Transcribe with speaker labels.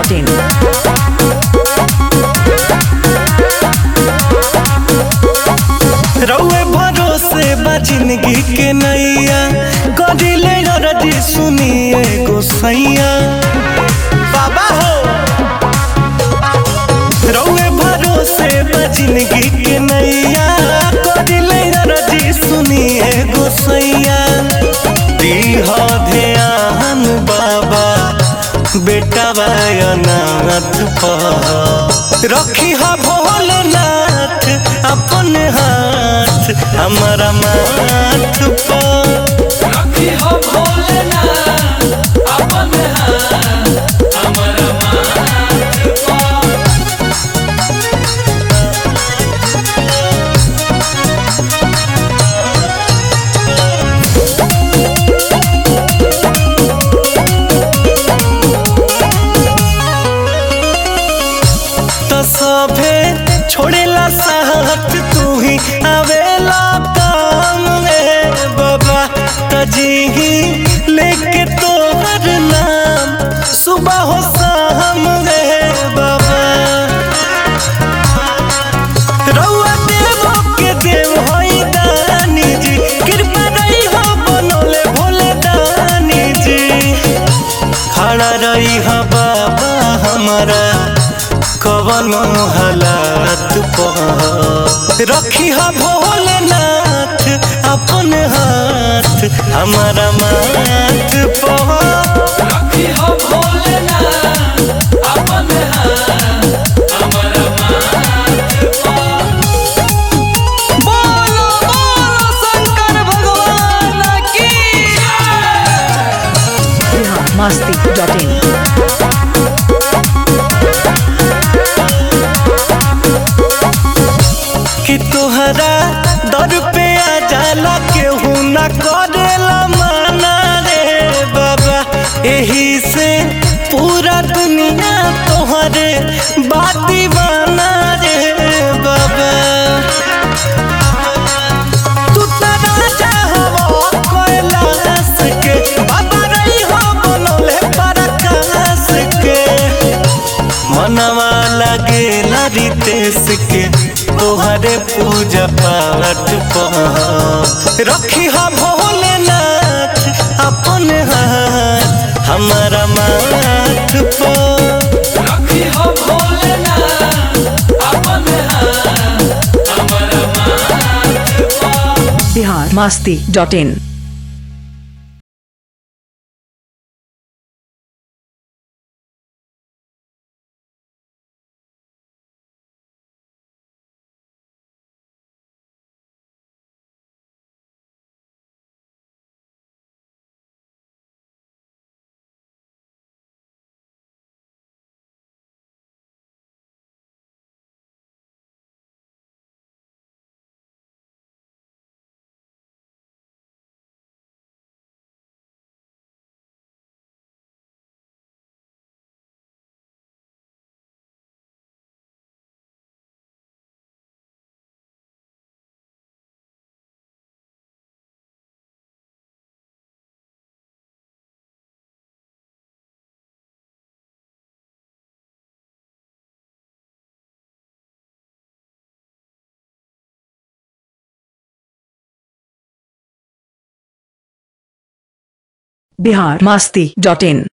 Speaker 1: masti.in.
Speaker 2: रउए भरोसे बा जिंदगी के नैया कदिले रजी सुनिए गोसैया बाबा हो रउए भरोसे बा जिंदगी के नैया कदिले रजी सुनिए गोसैया दीह ध्यान बाबा बेटा नाथ पर रखी हा भोलेनाथ अपन हाथ हमारा माथ पर तो सभे छोड़ेला साथ तू ही आवेला काम में बाबा तजी लेके तोहर नाम सुबह हो शाम रे बाबा रउआ देवो के देव होई दानी जी कृपा रही हो बनोले भोले दानी जी खड़ा रही हो बाबा हमारा कवनो हालात पर रखी हो भोलेनाथ अपन हाथ हमारा माथ पर बोलो बोलो शंकर भगवान की
Speaker 1: Bihar masti.in.
Speaker 2: कि तोहरा दर पे आ जाला केहू ना करेला माना रे बाबा एही से पूरा दुनिया तोहरे बाती बना रे बाबा तू त राजा हवो कैलाश के बाबा रही हो बनोले पराकाश के मनवा लगेला रितेश के तोहरे पूजा पाठ पर रखी हा भोलेनाथ अपन हाथ हमारा माथ पर
Speaker 1: Bihar masti.in. Bihar masti.in.